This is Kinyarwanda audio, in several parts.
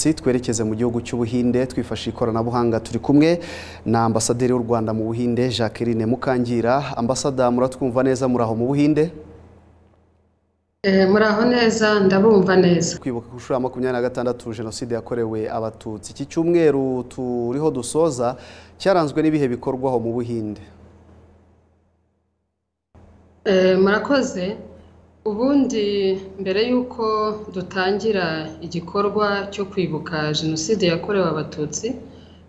Si twerekeze mu gihugu cy'ubuhinde twifashisha ikoranabuhanga turi kumwe na ambasaderi w'u Rwanda mu buhinde Jacqueline Mukangira ambasada muratwumva neza muri aho mu buhinde Eh, muraho neza ndabumva neza kwibuka ku nshuro ya makumyabiri na gatandatu jenoside yakorewe abatutsi iki cyumweru turiho dusoza cyaranzwe n'ibihe bikorwaho mu buhinde Eh, murakoze ubundi mbere y'uko dutangira igikorwa cyo kwibuka jenoside yakorewe abatutsi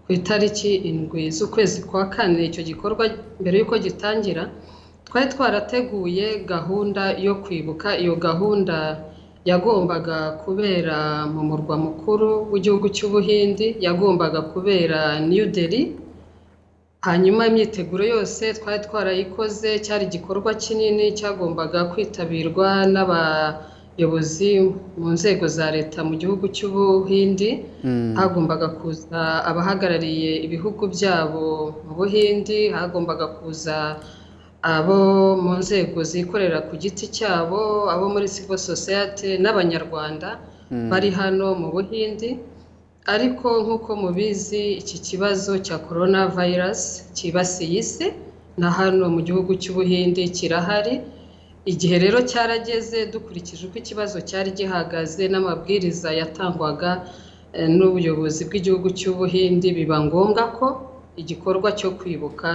ku itariki indwi z'ukwezi kwa kane icyo gikorwa mbere y'uko gitangira twari twarateguye gahunda yo kwibuka iyo gahunda yagombaga kubera mu murwa mukuru w'igihugu cy'ubuhindi yagombaga kubera new delhi hanyuma imyiteguro yose twari twarayikoze cyari igikorwa kinini cyagombaga kwitabirwa n'abayobozi mu nzego za leta mu gihugu cy'ubuhindi hagombaga kuza abahagarariye ibihugu byabo mu buhindi hagombaga kuza abo mu nzego zikorera ku giti cyabo abo muri civil society n'abanyarwanda bari hano mu buhindi ariko nk'uko mubizi iki kibazo cya corona virus cyibasiye isi na hano mu gihugu cy'ubuhinde kirahari igihe rero cyarageze dukurikije uko ikibazo cyari gihagaze n'amabwiriza yatangwaga eh, n'ubuyobozi bw'igihugu cy'ubuhinde biba ngombwa ko igikorwa cyo kwibuka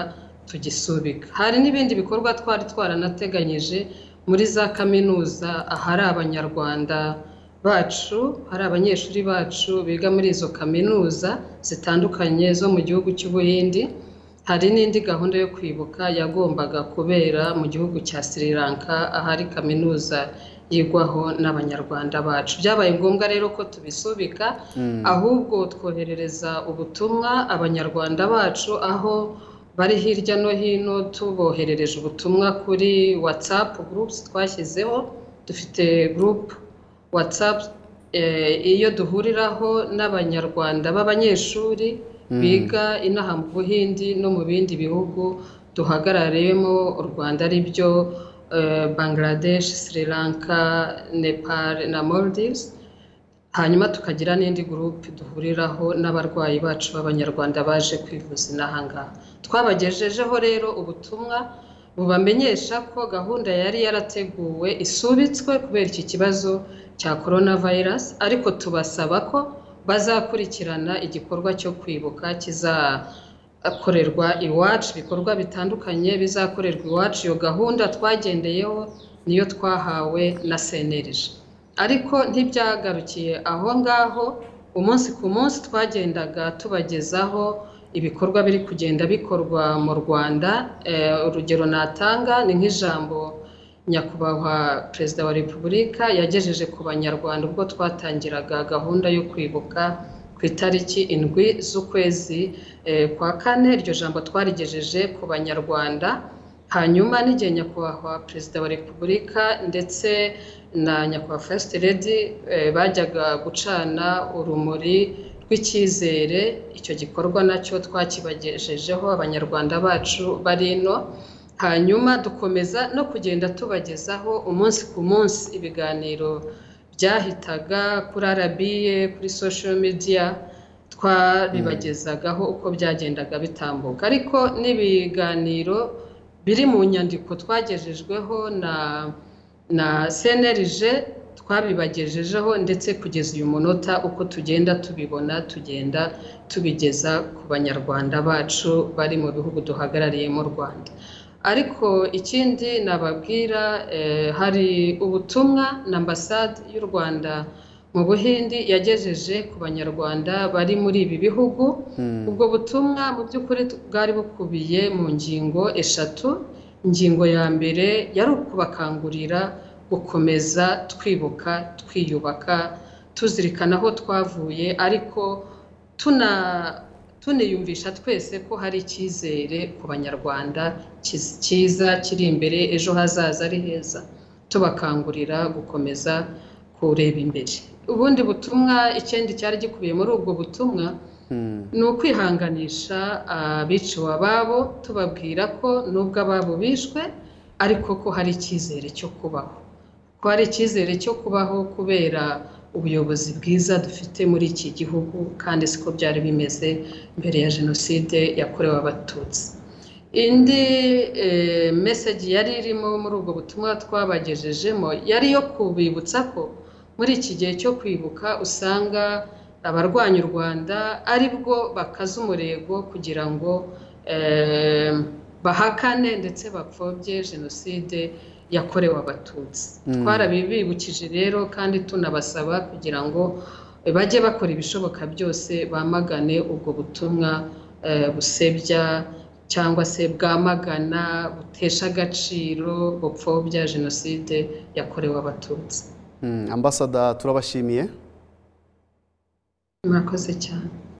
tugisubika hari n'ibindi bikorwa twari twaranateganyije muri za kaminuza ahari abanyarwanda bacu hari abanyeshuri bacu biga muri izo kaminuza zitandukanye zo mu gihugu cy'ubuhindi hari n'indi gahunda yo kwibuka yagombaga kubera mu gihugu cya sri lanka ahari kaminuza yigwaho n'abanyarwanda bacu byabaye ngombwa rero ko tubisubika ahubwo twoherereza ubutumwa abanyarwanda bacu aho bari hirya no hino tuboherereje ubutumwa kuri whatsapp groups twashyizeho dufite group whatsapp eh, iyo duhuriraho n'abanyarwanda b'abanyeshuri biga inaha mu buhindi no mu bindi bihugu duhagarariyemo u rwanda ari byo eh, bangladesh sri lanka nepal na maldives hanyuma tukagira n'indi gurupe duhuriraho n'abarwayi bacu b'abanyarwanda baje kwivuza inaha ngaha twabagejejeho rero ubutumwa bubamenyesha ko gahunda yari yarateguwe isubitswe kubera iki kibazo cya corona virus ariko tubasaba ko bazakurikirana igikorwa cyo kwibuka kizakorerwa iwacu ibikorwa bitandukanye bizakorerwa iwacu iyo gahunda twagendeyeho niyo twahawe na senerije ariko ntibyagarukiye aho ngaho umunsi ku munsi twagendaga tubagezaho ibikorwa biri kugenda bikorwa mu rwanda Eh, urugero natanga ni nk'ijambo nyakubahwa perezida wa repubulika yagejeje ku banyarwanda ubwo twatangiraga gahunda yo kwibuka ku itariki indwi z'ukwezi eh, kwa kane iryo jambo twarigejeje ku banyarwanda hanyuma n'igihe nyakubahwa perezida wa repubulika ndetse na nyakubahwa first lady eh, bajyaga gucana urumuri rw'icyizere icyo gikorwa nacyo twakibagejejeho abanyarwanda bacu bari ino hanyuma dukomeza no kugenda tubagezaho umunsi ku munsi ibiganiro byahitaga kuri arabiye kuri social media twabibagezagaho uko byagendaga bitambuka ariko n'ibiganiro biri mu nyandiko twagejejweho na na cnlg twabibagejejeho ndetse kugeza uyu munota uko tugenda tubibona tugenda tubigeza ku banyarwanda bacu bari mu bihugu duhagarariye mu rwanda ariko ikindi nababwira eh, hari ubutumwa na ambasade y'u rwanda mu buhindi yagejeje ku banyarwanda bari muri ibi bihugu ubwo butumwa mu by'ukuri bwari bukubiye mu ngingo eshatu ingingo ya mbere yari ukubakangurira gukomeza twibuka twiyubaka tuzirikana aho twavuye ariko tuna tuniyumvisha twese ko hari icyizere ku banyarwanda kiz- cyiza kiri imbere ejo hazaza ari heza tubakangurira gukomeza kureba imbere ubundi butumwa ikindi cyari gikubiye muri ubwo butumwa ni ukwihanganisha abiciwe ababo tubabwira ko nubwo ababo bishwe ariko ko hari icyizere cyo kubaho ko hari icyizere cyo kubaho kubera ubuyobozi bwiza dufite muri iki gihugu kandi siko byari bimeze mbere ya jenoside yakorewe abatutsi indi mesegi yari irimo muri ubwo butumwa twabagejejemo yari iyo kubibutsa ko muri iki gihe cyo kwibuka usanga abarwanya u rwanda ari bwo bakaza umurego kugira ngo bahakane ndetse bapfobye jenoside yakorewe abatutsi twarabibibukije rero kandi tunabasaba kugira ngo bajye bakora ibishoboka byose bamagane ubwo butumwa busebya cyangwa se bwamagana butesha agaciro bupfobya jenoside yakorewe abatutsi ambasada turabashimiye murakoze cyane